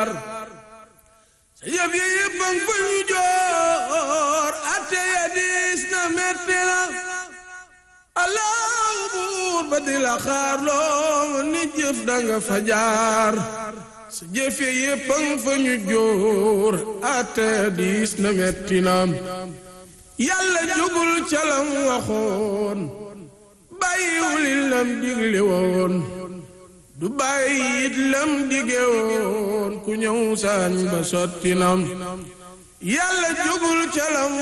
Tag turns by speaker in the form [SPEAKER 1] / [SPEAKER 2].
[SPEAKER 1] jaar sa yëf yi yëpp a ngi fa ñu joor atte ya diis na metti na allahu buur ba di la xaar loo ni jëf danga fa jaar sa jëf yi yëpp a ngi fa ñu joor atte ya diis na metti na yàlla jógul ca lam waxoon bàyyiwul lam digle woon du bàyyi it lam dige woon ku ñëw saañ ba sotti nam yàlla jógul ca lam